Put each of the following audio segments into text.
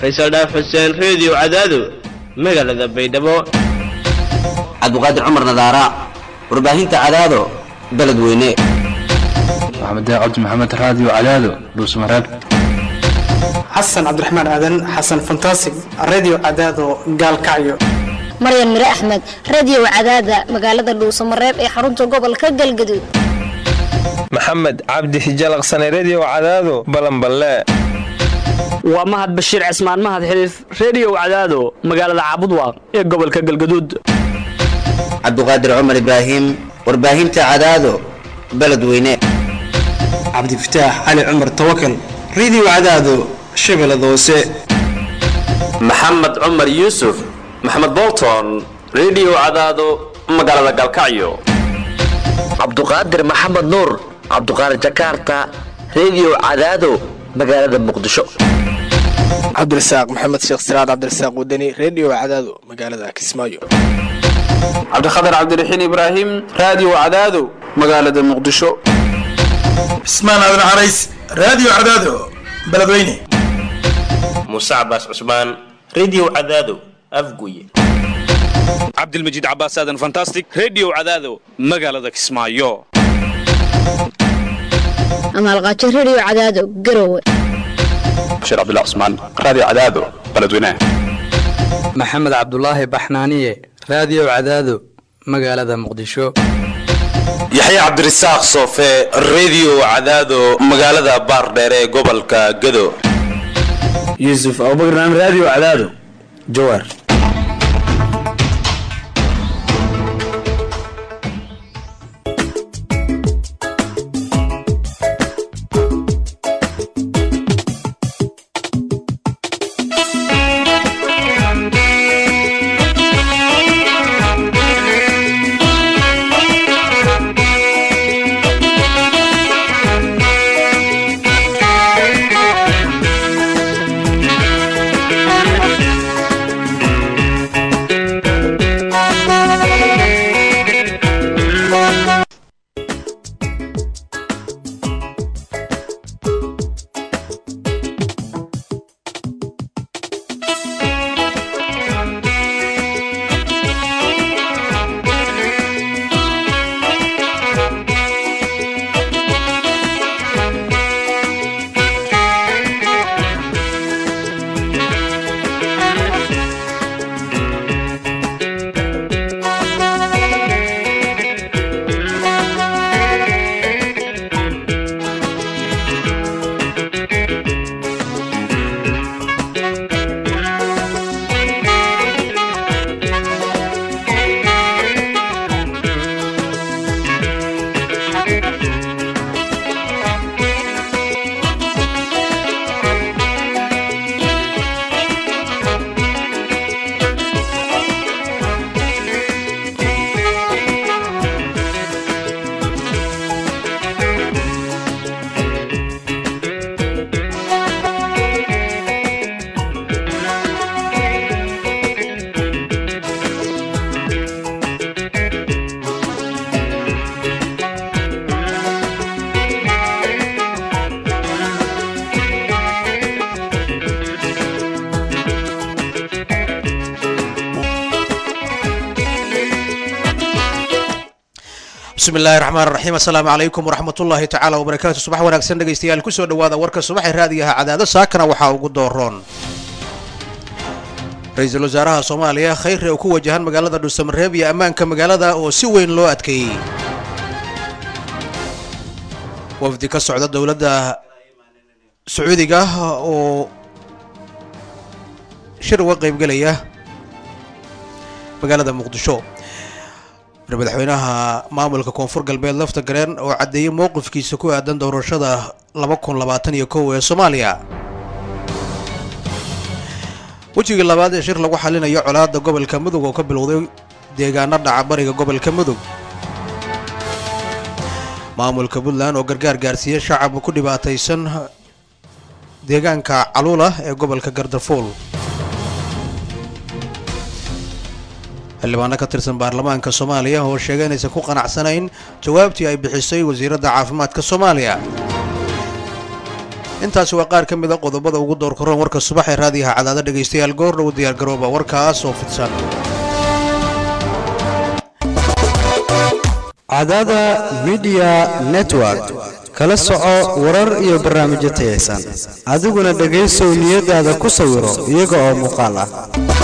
faysal dhaaf xuseen reediyo cadaado magaalada baydhabo cabdiqaadir cumar nadaara warbaahinta cadaado beledweyne maxamed cabdi maxamed raadiyo cadaado dhuusmareeb xasan cabdiraxmaan aadan xasan fantasig radio cadaado gaalkacyo maryan mire axmed radio cadaada magaalada dhuusamareeb ee xarunta gobolka galgaduud maxamed cabdi hijalaqsane redio cadaado balanballe waa mahad bashiir cismaan mahad xiliif reediyo cadaado magaalada caabudwaaq ee gobolka galgaduud cabdiqaadir cumar ibraahim warbaahinta cadaado beledweyne cabdifataax cali cumar tawakal radio cadaado shabeellada hoose maxamed cumar yuusuf maxamed bolton redio cadaado magaalada galkacyo cabduqaadir maxamed nuur cabduqaadir jakarta redio cadaado magaalada muqdisho cabdirasaaq maxamed sheekh siraad cabdirasaaq wadani redio cadaado magaalada kismaayo cabdikhatar cabdiraxiin ibraahim raadiyo cadaado magaalada muqdisho cismaan aadan carays raadiyo cadaado beledweyne muuse cabaas cusmaan redio cadaado afguye cabdilmajiid cabaas aadan fantastic redio cadaado magaalada kismaayo amaalqaajo redio cadaado garowe bashiir cabdullah cusmaan raadiyo cadaado beledweyne maxamed cabdulaahi baxnaaniye raadiyo cadaado magaalada muqdisho yaxya cabdirasaaq soofe redio cadaado magaalada baardheere ee gobolka gado yuusuf abubakar naam raadiyo cadaado jawaar bismi illaahi raxmaan raxiim assalaamu calaykum waraxmatullaahi tacaala wabarakaatu subax wanaagsan dhegaystayaal kusoo dhawaada warka subaxee raadiyaha cadaado saakana waxaa ugu dooroon ra-iisul wasaaraha soomaaliya khayre oo ku wajahan magaalada dhuusamareeb iyo ammaanka magaalada oo si weyn loo adkeeyey wafdi ka socda dowladda sacuudiga oo shir uga qaybgelaya magaalada muqdisho madaxweynaha maamulka koonfur galbeed lafta gareen oo caddeeyey mowqifkiisa ku aadan doorashada laba kun labaatan iyo kow ee soomaaliya wejigii labaad ee shir lagu xalinayo colaadda gobolka mudug oo ka bilowday deegaano dhaca bariga gobolka mudug maamulka puntland oo gargaar gaarsiiyey shacab ku dhibaataysan deegaanka caluula ee gobolka gardafuul xildhibaano ka tirsan baarlamaanka soomaaliya oo sheegay inaysan ku qanacsanayn jawaabtii ay bixisay wasiiradda caafimaadka soomaaliya intaasi waa qaar ka mid a qodobada ugu door koran warka subax ee raadiyaha cadaada dhegaystayaal goor dhow diyaargarooba warkaas oo fidsan cadaada midiya network kala soco warar iyo barnaamijyo tayaysan adiguna dhegaysow niyadaada ku sawiro iyaga oo muuqaal ah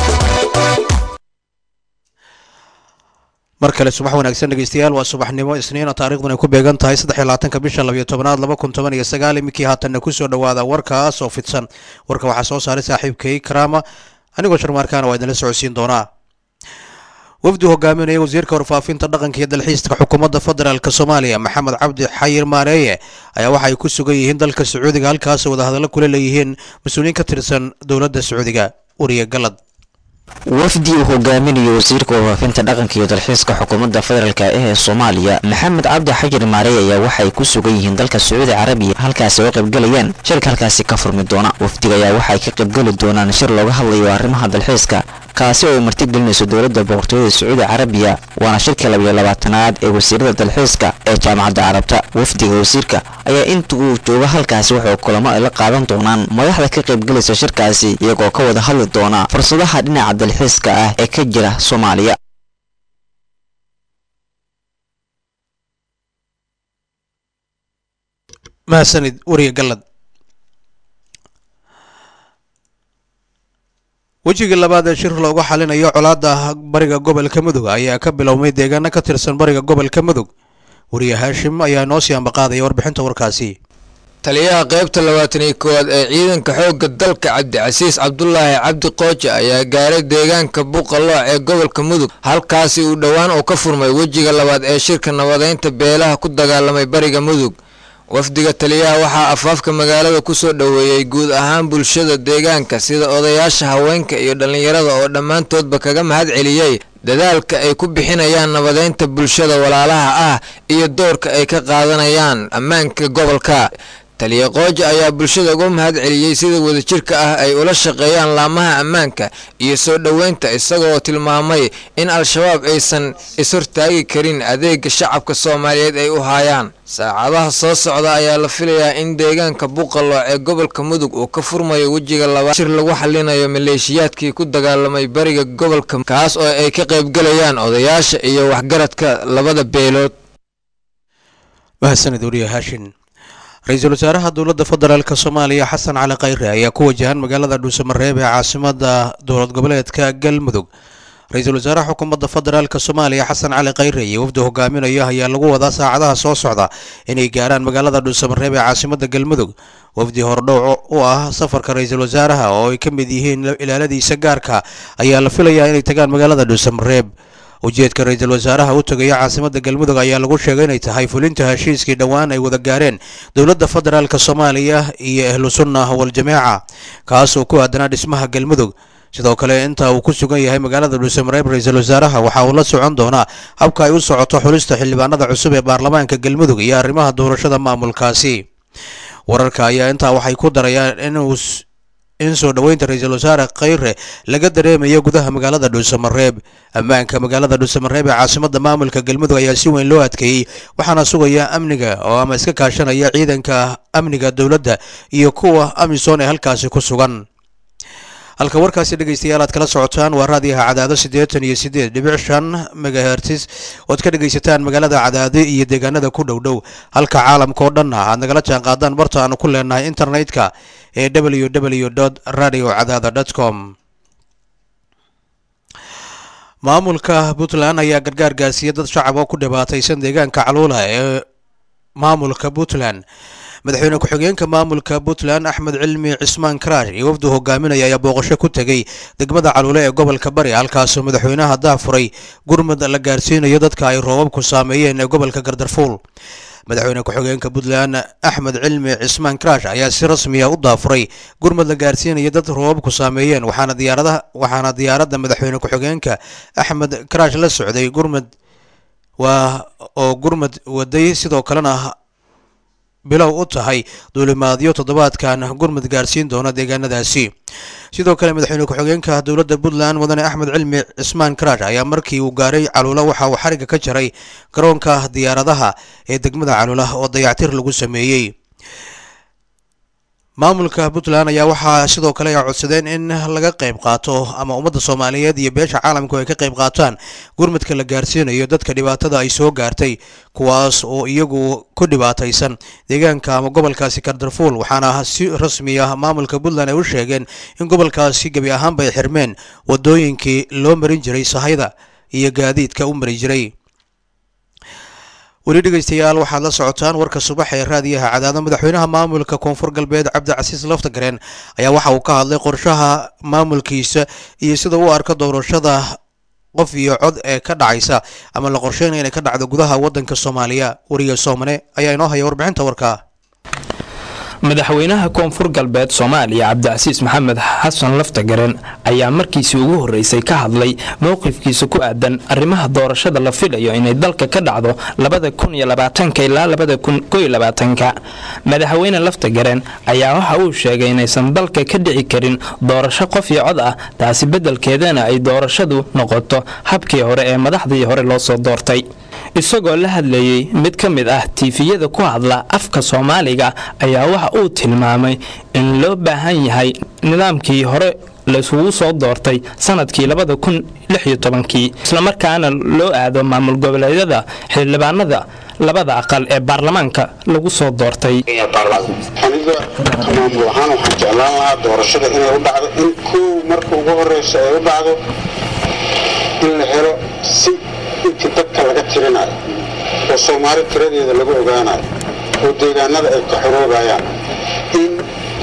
mar kale subax wanaagsan dhegeystayaal waa subaxnimo isniina taariikhduna ay ku beegan tahay saddex iyo labaatanka bisha labiyo tobanaad laba kun toban iyo sagaal iminkii haatanna kusoo dhowaada warkaas oo fidsan warka waxaa soo saaray saaxiibkay karaama anigoo sharmaarkaana waa idinla socodsiin doonaa wafdi hogaaminaya wasiirka warfaafinta dhaqanka iyo dalxiiska xukuumadda federaalk soomaaliya maxamed cabdi xayir maareeye ayaa waxa ay ku sugan yihiin dalka sacuudiga halkaasoo wadahadallo kula leeyihiin mas-uuliyiin ka tirsan dowladda sacuudiga uriye galad wafdi uu hogaaminayo wasiirka warfaafinta dhaqanka iyo dalxiiska xukuumadda federaalk ee soomaaliya maxamed cabdi xajir maarey ayaa waxay ku sugan yihiin dalka sacuudi carabiya halkaasi oo qaybgalayaan shirka halkaasi ka furmi doona wafdiga ayaa waxay ka qaybgeli doonaan shir looga hadlayo arrimaha dalxiiska kaasi oo ay martigelinayso dowladda boqortooyada sacuudi carabiya waana shirka labiyo labaatanaad ee wasiirada dalxiiska ee jaamacadda carabta wafdiga wasiirka ayaa inta uu joogo halkaasi wuxuu kulamo ay la qaadan doonaan madaxda ka qaybgelaysa shirkaasi iyagoo ka wada hadli doona fursadaha dhinaca dalxiiska ah ee ka jira soomaaliya mahadsanid wariye galad wejigii labaad ee shir loogu xalinayo colaadda bariga gobolka mudug ayaa ka bilowmay deegaano ka tirsan bariga gobolka mudug wariye haashim ayaa noo sii ambaqaadaya warbixinta warkaasi taliyaha qaybta labaatan iyo koowaad ee ciidanka xoogga dalka cabdicasiis cabdulaahi cabdi qooja ayaa gaaray deegaanka buqalooc ee gobolka mudug halkaasi uu dhowaan uu ka furmay wejiga labaad ee shirka nabadeynta beelaha ku dagaalamay bariga mudug wafdiga taliyaha waxaa afaafka magaalada ku soo dhoweeyey guud ahaan bulshada deegaanka sida odayaasha haweenka iyo dhallinyarada oo dhammaantoodba kaga mahad celiyey dadaalka ay ku bixinayaan nabadeynta bulshada walaalaha ah iyo doorka ay ka qaadanayaan ammaanka gobolka taliya qooja ayaa bulshada uga mahad celiyey sida wadajirka ah ay ula shaqeeyaan laamaha ammaanka iyo soo dhoweynta isagoo tilmaamay in al-shabaab aysan ishortaagi karin adeega shacabka soomaaliyeed ay u haayaan saacadaha soo socda ayaa la filayaa in deegaanka buqalooc ee gobolka mudug uu ka furmayo wejiga labaad shir lagu xalinayo maleeshiyaadkii ku dagaalamay bariga gobolka kaas oo ay ka qaybgalayaan odayaasha iyo waxgaradka labada beelood mahadsanid wariye haashin ra-iisul wasaaraha dowladda federaalk soomaaliya xasan cali khayre ayaa ku wajahan magaalada dhuusamareeb ee caasimada dowlad goboleedka galmudug ra-iisul wasaaraha xukuumadda federaalk soomaaliya xasan cali khayre iyo wafdi hogaaminaya ayaa lagu wadaa saacadaha soo socda inay gaaraan magaalada dhuusamareeb ee caasimada galmudug wafdi hordhow u ah safarka ra-iisul wasaaraha oo ay ka mid yihiin ilaaladiisa gaarka ayaa la filayaa inay tagaan magaalada dhuusamareeb ujeedka ra-iisul wasaaraha u tegaya caasimada galmudug ayaa lagu sheegay inay tahay fulinta heshiiskii dhowaan ay wada gaareen dowladda federaalk soomaaliya iyo ahlu sunna waljamaaca kaas oo ku aadanaa dhismaha galmudug sidoo kale inta uu ku sugan yahay magaalada dhuusamareeb ra-iisul wasaaraha waxa uu la socon doonaa habka ay u socoto xulista xildhibaanada cusub ee baarlamaanka galmudug iyo arrimaha doorashada maamulkaasi wararka ayaa intaa waxay ku darayaan inuu in soo dhoweynta ra-iisul wasaare khayre laga dareemayo gudaha magaalada dhuusamareeb ammaanka magaalada dhuusamareeb ee caasimada maamulka galmudug ayaa si weyn loo adkeeyey waxaana sugaya amniga oo ama iska kaashanaya ciidanka amniga dowladda iyo kuwa amisom ee halkaasi ku sugan halka warkaasi dhegeystayaal aad kala socotaan waa raadiyaha cadaado siddeetan iyo siddeed dhibic shan megahertis ood ka dhegaysataan magaalada cadaado iyo deegaanada ku dhow dhow halka caalamka oo dhanna aad nagala jaan qaadaan barta aanu ku leenahay internetka ee w w radio cadaada com maamulka puntland ayaa gargaar gaarsiiyey dad shacab oo ku dhibaataysan deegaanka caluula ee maamulka puntland madaxweyne ku-xigeenka maamulka puntland axmed cilmi cismaan karaash iyo wafdu hogaaminaya ayaa booqasho ku tegey degmada caluule ee gobolka bari halkaasoo madaxweynaha daafuray gurmud la gaarsiinayo dadka ay roobabku saameeyeen ee gobolka gardarfuul madaxweyne ku-xigeenka puntland axmed cilmi cismaan karaash ayaa si rasmiya u daafuray gurmud la gaarsiinaya dad roobabku saameeyeen waxaana diyaaradaha waxaana diyaaradda madaxweyne ku-xigeenka axmed karaash la socday gurmud waa oo gurmud waday sidoo kalena bilow u tahay duulimaadyo toddobaadkan gurmud gaarsiin doona deegaanadaasi sidoo kale madaxweyne ku-xigeenka dowladda puntland mudane axmed cilmi cismaan karaash ayaa markii uu gaaray caluula waxa uu xariga ka jaray garoonka diyaaradaha ee degmada caluula oo dayactir lagu sameeyey maamulka puntland ayaa waxaa sidoo kale ay codsadeen in laga qayb qaato ama ummadda soomaaliyeed iyo beesha caalamku ay ka qayb qaataan gurmadka la gaarsiinayo dadka dhibaatada ay soo gaartay kuwaas oo iyagu ku dhibaataysan deegaanka ama gobolkaasi kardarfuul waxaana si rasmi ah maamulka puntland ay u sheegeen in gobolkaasi gebi ahaanba ay xirmeen wadooyinkii loo marin jiray sahayda iyo gaadiidka u mari jiray weli dhegeystayaal waxaad la socotaan warka subax ee raadiyaha cadaado madaxweynaha maamulka koonfur galbeed cabdicasiis laftagareen ayaa waxa uu ka hadlay qorshaha maamulkiisa iyo sida uu arko doorashada qof iyo cod ee ka dhacaysa ama la qorsheynaya inay ka dhacdo gudaha wadanka soomaaliya wariye soomane ayaa inoo haya warbixinta warka madaxweynaha koonfur galbeed soomaaliya cabdicasiis maxamed xasan laftagaren ayaa markiisii ugu horreysay ka hadlay mowqifkiisa ku aadan arrimaha doorashada la filayo inay dalka ka dhacdo labada kun iyo labaatanka ilaa labada kun koyo labaatanka madaxweyne laftagaren ayaa waxa uu sheegay inaysan dalka ka dhici karin doorasho qof iyo cod ah taasi beddelkeedana ay doorashadu noqoto habkii hore ee madaxdii hore loo soo doortay isagoo la hadlayey mid ka mid ah tiifiyada ku hadla afka soomaaliga ayaa waxa uu tilmaamay in loo baahan yahay nidaamkii hore laisugu soo doortay sanadkii labada kun lix iyo tobankii islamarkaana loo aado maamul goboleedyada xildhibaanada labada aqal ee baarlamaanka lagu soo doortay aniga maamul ahaan waxaan jeclaan lahaa doorashada inay u dhacdo in kow marka ugu horeysa ay u dhacdo in la helo si intii dadka laga tirinayo oo soomaali tiradeeda lagu ogaanayo oo deegaanada ay ka xoroobayaan in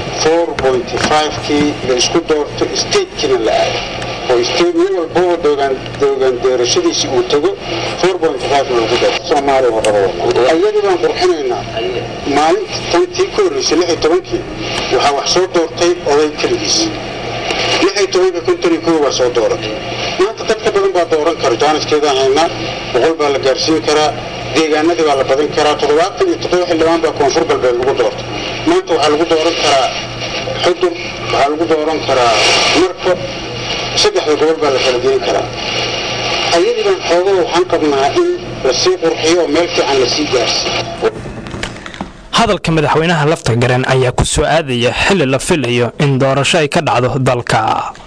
kii la isku doorto statekiina la aado oo state nin walbaba doogaan doogaan doorashadiisii uu tago lagu doorto soomaaliya wadada ayadii baan qurxinaynaa maalinta tantii ka horreysay lix iyo tobankii waxaa wax soo doortay oday keligiis lix iyo tobanka konton iyo kow baa soo dooratay maanta dad ka badan baa dooran kara jaaniskeedaan haynaa boqol baa la gaarsiin karaa deegaanadii baa la badin karaa toddobaatan iyo toddoba xildhibaan baa koonfur galbeed lagu doortay maanta waxaa lagu dooran karaa xudur waxaa lagu dooran karaa marka saddexda gobol baa la kala geyn karaa ayadii baan xoogo waxaan qabnaa in lasii qurxiyo oo meel fiican lasii gaarsiiyo hadalka madaxweynaha laftagaren ayaa ku soo aadaya xili la filayo in doorasho ay ka dhacdo dalka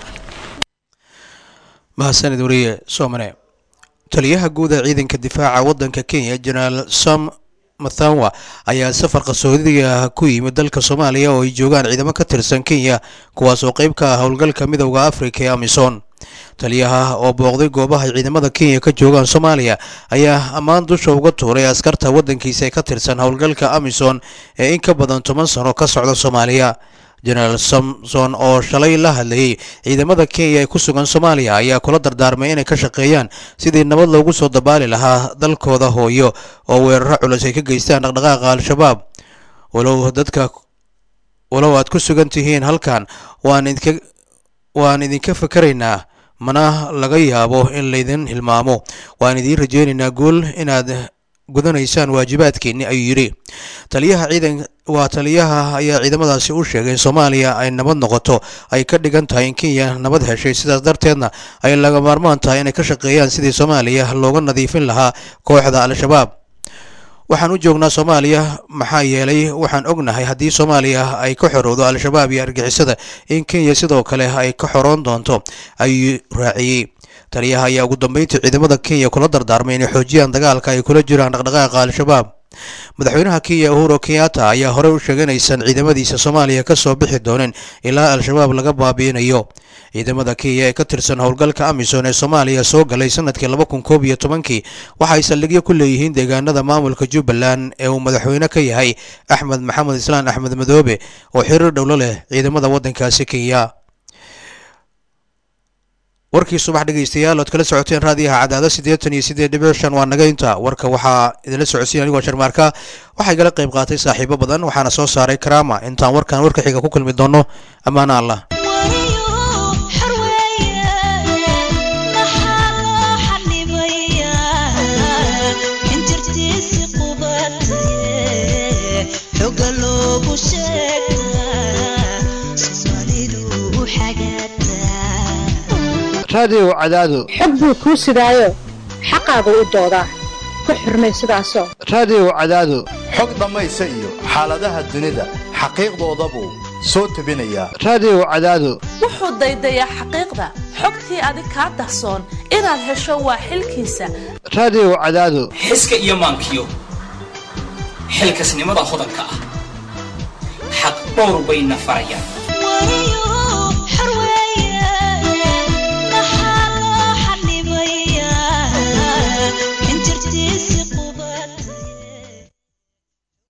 mahadsanid wariye soomane taliyaha guud ee ciidanka difaaca wadanka kenya jenaraal sam mathanwa ayaa safar qasoodiga ku yimid dalka soomaaliya oo ay joogaan ciidamo ka tirsan kenya kuwaas oo qayb ka ah howlgalka midowda afrika ee amisom taliyaha oo booqday goobaha ay ciidamada kenya ka joogaan soomaaliya ayaa ammaan dusha uga tuuray askarta wadankiisa ee ka tirsan howlgalka amisom ee in ka badan toban sano ka socda soomaaliya jenaraal samson oo shalay la hadlayay ciidamada kenya ee ku sugan soomaaliya ayaa kula dardaarmay inay ka shaqeeyaan sidii nabad loogu soo dabaali lahaa dalkooda hooyo oo weeraro culus ay ka geystaan dhaqdhaqaaqa al-shabaab walow dadka walow aad ku sugan tihiin halkan waan idinka waan idinka fakaraynaa mana laga yaabo in laydin hilmaamo waan idiin rajeynaynaa guul inaad gudanaysaan waajibaadkiinni ayuu yidhi taliyaha ciidan waa taliyaha ayaa ciidamadaasi u sheegay in soomaaliya ay nabad noqoto ay ka dhigan tahay in kenya nabad heshay sidaas darteedna ay laga maarmaan tahay inay ka shaqeeyaan sidii soomaaliya looga nadiifin lahaa kooxda al-shabaab waxaan u joognaa soomaaliya maxaa yeelay waxaan ognahay haddii soomaaliya ay ka xorowdo al-shabaab iyo argixisada in kenya sidoo kale ay ka xoroon doonto ayuu raaciyey taliyaha ayaa ugu dambeyntii ciidamada kenya kula dardaarmay inay xoojiyaan dagaalka ay kula jiraan dhaqdhaqaaqa al-shabaab madaxweynaha kenya uhuro kenyatta ayaa horey u sheegay inaysan ciidamadiisa soomaaliya ka soo bixi doonin ilaa al-shabaab laga baabiinayo ciidamada kenya ee ka tirsan howlgalka amisom ee soomaaliya soo galay sanadkii laba kun koob iyo tobankii waxa ay saldhigyo ku leeyihiin deegaanada maamulka jubbaland ee uu madaxweyne ka yahay axmed maxamed islaan axmed madoobe oo xiriir dhowlo leh ciidamada waddankaasi kenya warkii subax dhegeystayaal ood kala socoteen raadiyaha cadaado siddeetan iyo siddeed dhibic shan waa naga inta warka waxaa idinla socodsiin anigoo sharmaarka waxay gala qayb qaatay saaxiibo badan waxaana soo saaray karaama intaan warkan warka xiga ku kulmi doono ammaana allah raadiyow cadaado xog buu kuu sidaayo xaqaagu u doodaa ku xurmay sidaasoo raadiyow cadaado xog dhammaysa iyo xaaladaha dunida xaqiiqdoodabuu soo tebinaya raadiyo cadaado wuxuu daydayaa xaqiiqda xogtii adig kaa dahsoon inaad hesho waa xilkiisa raadiyo cadaado xiska iyo maankiyo xilkasnimada hodanka ah xaq dhowr bayna farayaan